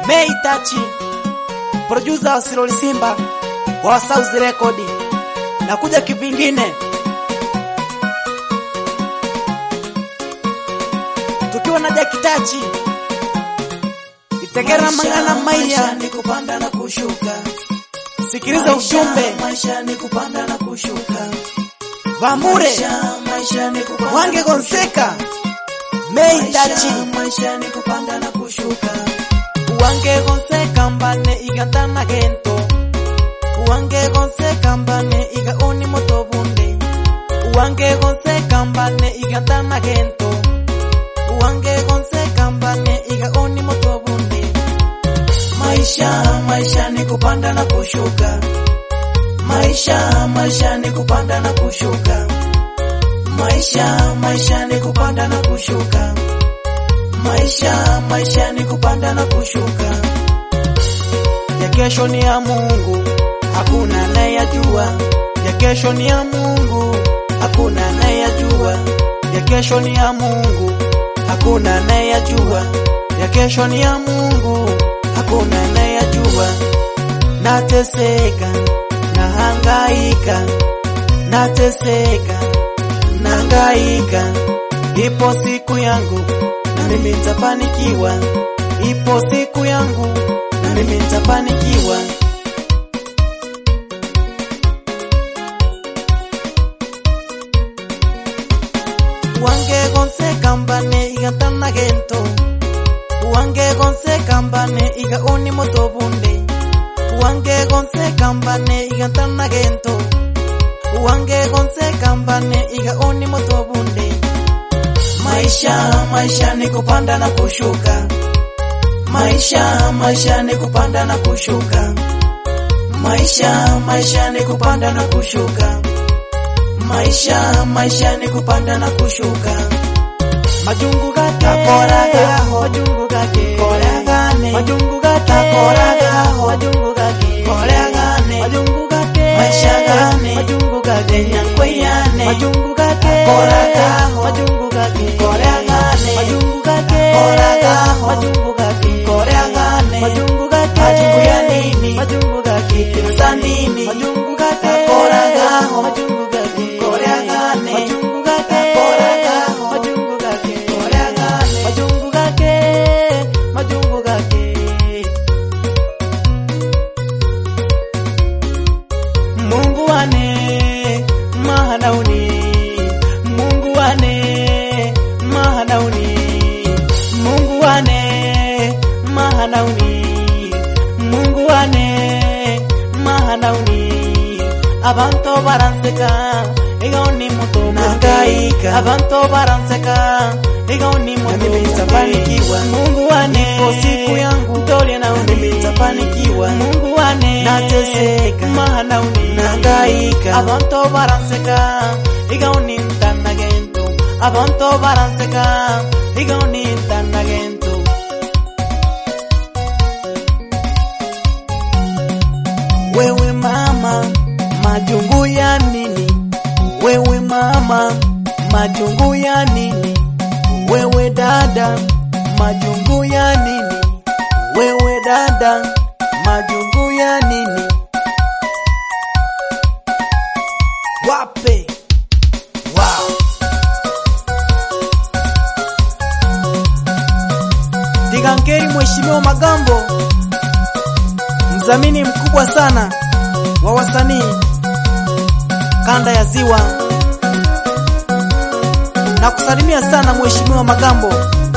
Mei Tachi, producer wa Siroli Simba wa South Record, na kuja kivingine tukiwa na Jaki Tachi Itegera Mangana Maiya. ni kupanda na kushuka. Sikiliza ujumbe maisha ni kupanda na kushuka. Vamure Maisha, maisha ni kupanda Wange na Gonseka Mei kushuka. Tachi Maisha, maisha ni kupanda na kushuka. Wange Gonseka mbane igantana gento Wange Gonseka mbane iga oni moto bunde Wange Gonseka mbane igantana gento Wange Gonseka mbane iga oni moto bunde Maisha, maisha ni kupanda na kushuka. Maisha, maisha ni kupanda na kushuka. Maisha, maisha ni kupanda na kushuka. Maisha, maisha ni kupanda na kushuka. ya kesho ni ya Mungu, hakuna anayejua. Ya kesho ni ya Mungu, hakuna anayejua. Ya kesho ni ya Mungu, hakuna anayejua. Ya kesho ni ya Mungu, hakuna anayejua. Nateseka, nahangaika, nateseka, nahangaika. Ipo siku yangu na mimi nitafanikiwa. Ipo siku yangu na mimi nitafanikiwa. Wange gonse kambane igatana gento Wange gonse kambane iga oni moto bunde Wange gonse kambane igatana gento Wange gonse kambane iga oni moto bunde Maisha, maisha ni kupanda na kushuka. Maisha, maisha ni kupanda na kushuka. Maisha, maisha ni kupanda na kushuka. Maisha, maisha ni kupanda na kushuka. Majungu gake Takoragaho. Majungu gake Koragane. Majungu gake Takoragaho. Majungu gake Koragane. Majungu gake Maisha gane. Majungu gake Nyankweyane. Majungu gake Takoragaho. Majungu gake Koragane. Majungu gake Takoragaho. Majungu gake Koragane. Majungu gake Majungu ya nini? Majungu gake Za nini? Majungu gake Takoragaho. Majungu gake Koragane. Majungu gake Takoragaho. Majungu gake Koragane. Majungu gake Majungu gake Mungu wane mahanauni Mungu wane mahanauni Mungu wane mahanauni Mungu wane mahanauni Abantu baranseka igaoni moto Nangaika. Abantu baranseka igaoni moto mimi nitafanikiwa. Mungu wane Ipo siku yangu. Ndolia na mimi nitafanikiwa. Mungu wane Nateseka. mahanauni Nangaika. abantu baranseka igaoni ntanagento abantu baranseka igaoni ntanagento wewe mama majungu ya nini wewe mama majungu ya nini wewe dada majungu ya nini wewe dada majungu ya nini wape wow. Digangeri Mheshimiwa Magambo, mdhamini mkubwa sana wa wasanii kanda ya Ziwa, na kusalimia sana Mheshimiwa Magambo.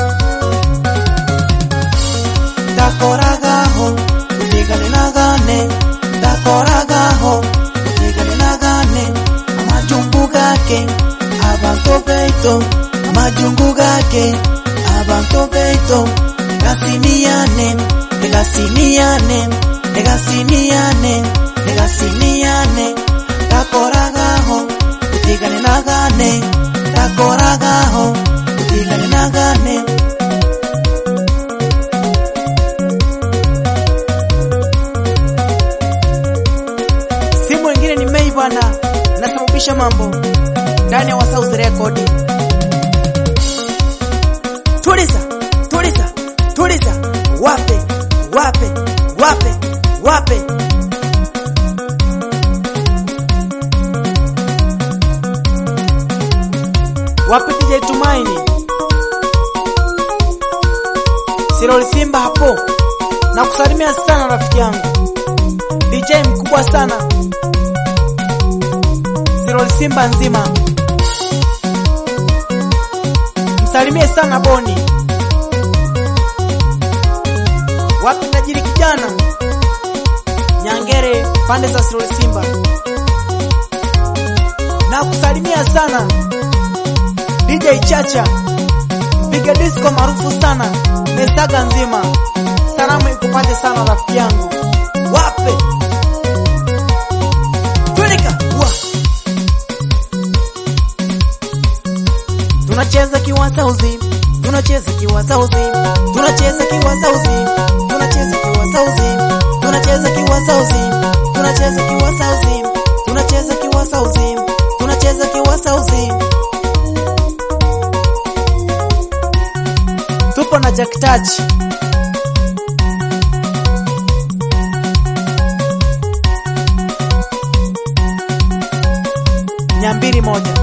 Ndakoragaho utigane nagane ndakoragaho utigane nagane amajungu gake abantu beito amajungu gake abantu beito negasimiane negasimiane negasimiane negasimiane ndakoragaho utigane nagane ndakoragaho utigane nagane si mwingine ni Mei bwana, nasababisha mambo ndani ya Wasauzi Record. Tuliza, tuliza, tuliza, wape, wape wape wape wapi DJ Tumaini Siroli Simba hapo na kusalimia sana rafiki yangu DJ mkubwa sana Siroli Simba nzima msalimie sana Boni wapi tajiri kijana Nyangere pande za Siroli Simba na kusalimia sana DJ Chacha mpiga disco maarufu sana Mesaga nzima, salamu ikupate sana rafiki yangu, wape tulika wa tunacheza kiwasauzi, tunacheza kiwasauzi, tunacheza kiwasauzi, tunacheza kiwasauzi, tunacheza kiwasauzi, tunacheza kiwasauzi, tunacheza kiwasauzi, tunacheza kiwasauzi tupo na Jack Touch nyambiri moja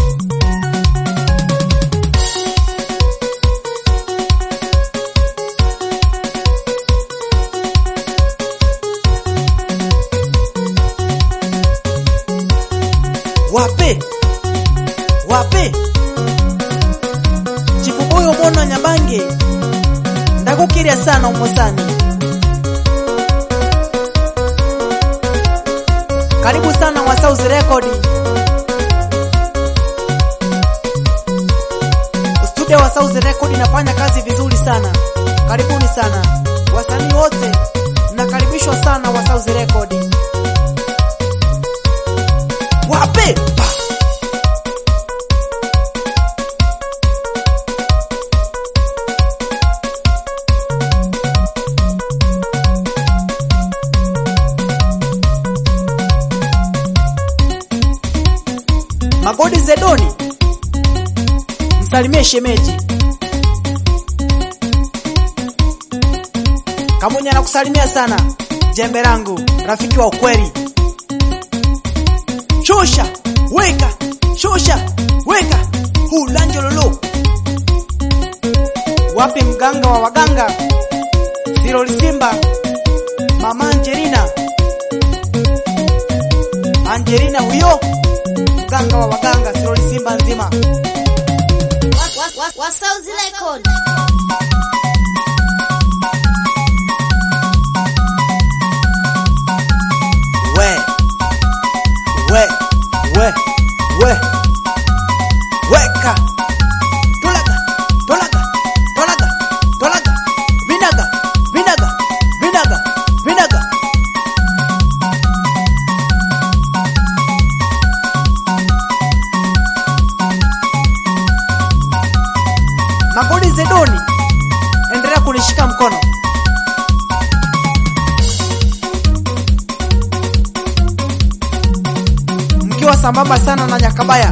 wape wape chifubuyo mono nyabange ndakukirya sana umosani karibu sana wa South Record studio wa South Record inafanya kazi vizuri sana karibuni sana wasanii wote mnakaribishwa sana wa South Record wape pa. Magodi Zedoni, msalimie shemeji. Kamunya nakusalimia sana, jembe langu, rafiki wa ukweli. Shusha weka, shusha weka, hulanjololo. Wapi mganga wa waganga? Siroli Simba, mama Angelina, Angelina huyo mganga wa waganga Siroli Simba nzima. wa, wa, wa, wa South Record. We we we we weka tolaga tolaga tolaga tolaga vinaga vinaga vinaga vinaga Magodi Zedoni, endelea kunishika mkono. Mkiwa sambamba sana na Nyakabaya,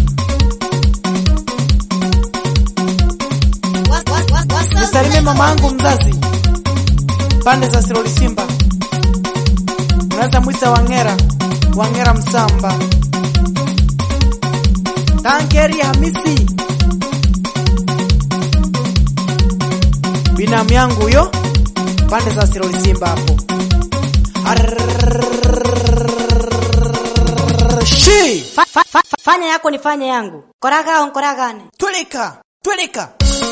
Wa, wa, wa, wa South nisalimie mama Record. yangu mzazi pande za Siroli Simba, unaweza mwita Wangera, Wangera Msamba, Tankeri Hamisi, binamu yangu huyo pande za Siroli Simba hapo. Arshi Fa, fa, fa, fa- fanya yako nifanye yangu koragao nkoragane Tweleka, tweleka.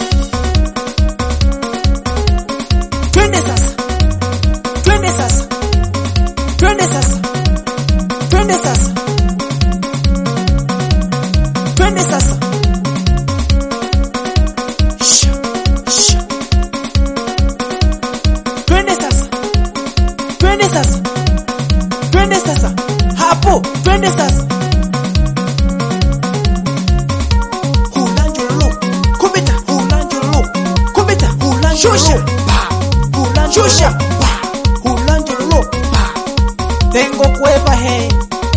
Twende sasa. Twende sasa. Twende sasa. Twende sasa. Twende sasa. Sha, sha. Twende sasa. Twende sasa. Twende sasa. Hapo, twende sasa. Hulanjolo, kubita, hulanjolo, kubita, hulanjolo, shusha, pa, hulanjolo, shusha, pa, hulanjolo, pa. Tengo kueva he.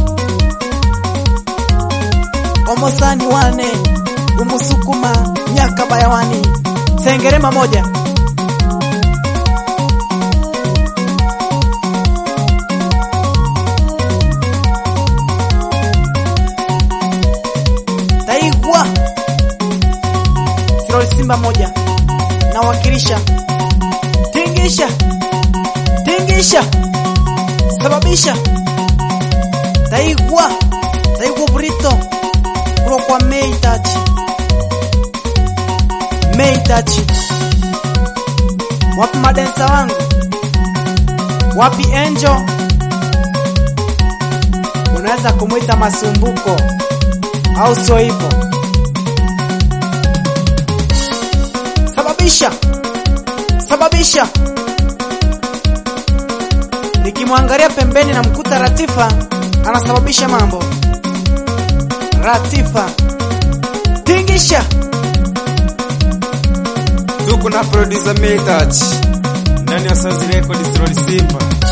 Omosani wane, umusukuma, nyaka bayawani. Sengerema moja. Stroll Simba moja nawakilisha. Tingisha, tingisha, sababisha taigwa taigwa burito kulo kwa meitachi meitachi. Wapi madensa wangu? Wapi Angel? Unaweza kumwita masumbuko au sio hivyo? Sababisha, sababisha. Nikimwangalia pembeni na mkuta Ratifa anasababisha mambo. Ratifa, tingisha. tuko na producer Metach ndani ya South Record Story Simba